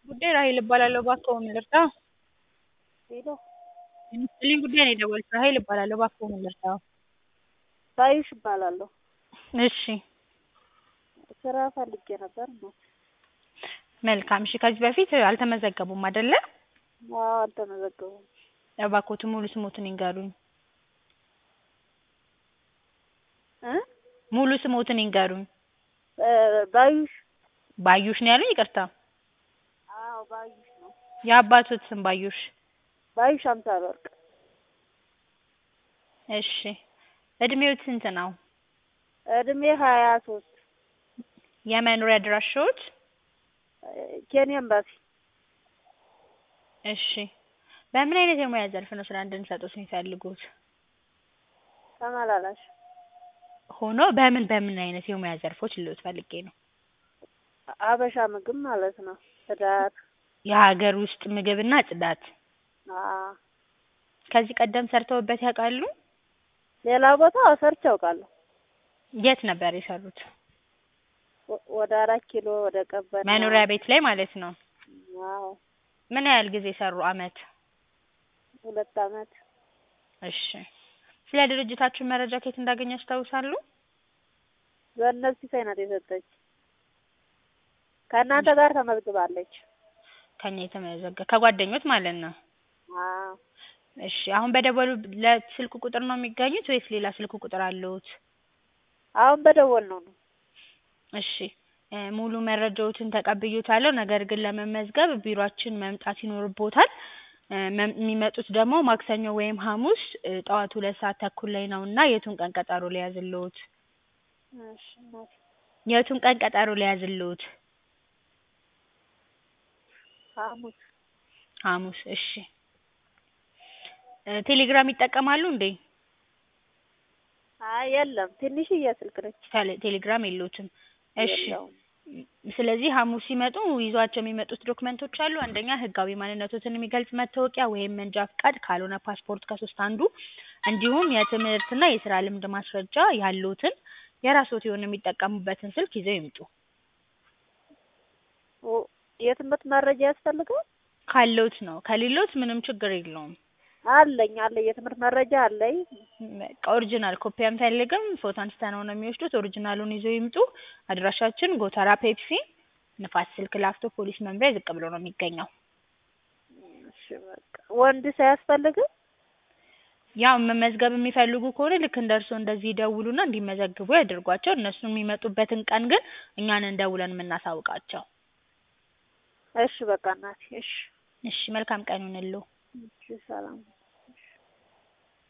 ጉዳይ ራሔል እባላለሁ እባክዎ ምን ልርዳዎ? ሄሎ ጤና ይስጥልኝ ጉዳይ ነው የደወሉት ራሔል እባላለሁ እባክዎ ምን ልርዳዎ? ባዩሽ እባላለሁ። እሺ ስራ ፈልጌ ነበር እናት። መልካም እሺ ከዚህ በፊት አልተመዘገቡም አይደለ? አዎ አልተመዘገቡም። እባክዎትን ሙሉ ስሞትን ይንገሩኝ? እ ሙሉ ስሞትን ይንገሩኝ? ባዩሽ ባዩሽ ነው ያሉኝ ይቅርታ? አዎ ባዩሽ ነው። የአባትዎት ስም ባዩሽ? ባዩሽ አምሳለወርቅ። እሺ እድሜዎት ስንት ነው? እድሜ ሀያ ሶስት የመኖሪያ አድራሻዎት? ኬንያ ኤምባሲ። እሺ በምን አይነት የሙያ ዘርፍ ነው ስራ እንድንሰጥዎት የሚፈልጉት? ተመላላሽ ሆኖ በምን በምን አይነት የሙያ ዘርፎች ልልዎት ፈልጌ ነው? ሀበሻ ምግብ ማለት ነው። ጽዳት። የሀገር ውስጥ ምግብና ጽዳት። አዎ ከዚህ ቀደም ሰርተውበት ያውቃሉ? ሌላ ቦታ ሰርቼ አውቃለሁ። የት ነበር የሰሩት? ወ- ወደ አራት ኪሎ ወደ ቀበና። መኖሪያ ቤት ላይ ማለት ነው? አዎ ምን ያህል ጊዜ ሰሩ አመት? ሁለት አመት። እሺ ስለ ድርጅታችን መረጃ ከየት እንዳገኙ ያስታውሳሉ? ገነት ሲሳይ ናት የሰጠች። ከእናንተ ጋር ተመዝግባለች። ከኛ የተመዘገ ከጓደኞት ማለት ነው? አዎ እሺ አሁን በደወሉለት ስልክ ቁጥር ነው የሚገኙት ወይስ ሌላ ስልክ ቁጥር አለዎት? አሁን በደወልነው ነው። እሺ እ ሙሉ መረጃዎትን ተቀብዬዎታለሁ ነገር ግን ለመመዝገብ ቢሯችን መምጣት ይኖርብዎታል። እ መም የሚመጡት ደግሞ ማክሰኞ ወይም ሀሙስ እ ጠዋት ሁለት ሰዓት ተኩል ላይ ነው እና የቱን ቀን ቀጠሮ ልያዝልዎት? እሺ እናቴ የቱን ቀን ቀጠሮ ልያዝልዎት? ሀሙስ ሀሙስ እሺ እ ቴሌግራም ይጠቀማሉ እንዴ? አይ የለም ትንሽዬ ስልክ ነች። ቴሌ ቴሌግራም የለዎትም? እሺ የለውም። ስለዚህ ሀሙስ ሲመጡ ይዟቸው የሚመጡት ዶክመንቶች አሉ አንደኛ ህጋዊ ማንነትዎትን የሚገልጽ መታወቂያ ወይም መንጃ ፍቃድ ካልሆነ ፓስፖርት ከሶስት አንዱ እንዲሁም የትምህርትና የስራ ልምድ ማስረጃ ያለዎትን የራስዎት የሆነ የሚጠቀሙበትን ስልክ ይዘው ይምጡ። ኦ የትምህርት መረጃ ያስፈልጋል? ካለዎት ነው ከሌለዎት ምንም ችግር የለውም። አለኝ አለኝ የትምህርት መረጃ አለኝ። በቃ ኦሪጅናል ኮፒ አንፈልግም ፎቶ አንስተነው ነው የሚወስዱት ኦሪጅናሉን ይዘው ይምጡ። አድራሻችን ጎተራ ፔፕሲ ንፋስ ስልክ ላፍቶ ፖሊስ መምሪያ ዝቅ ብሎ ነው የሚገኘው። እሺ በቃ ወንድ ሳያስፈልግም? ያው መመዝገብ የሚፈልጉ ከሆነ ልክ እንደ እርስዎ እንደዚህ ይደውሉና እንዲመዘግቡ ያድርጓቸው እነሱ የሚመጡበትን ቀን ግን እኛ ነን ደውለን የምናሳውቃቸው። እሺ በቃ እናቴ እሺ እሺ መልካም ቀን ይሁንልዎ። እሺ ሰላም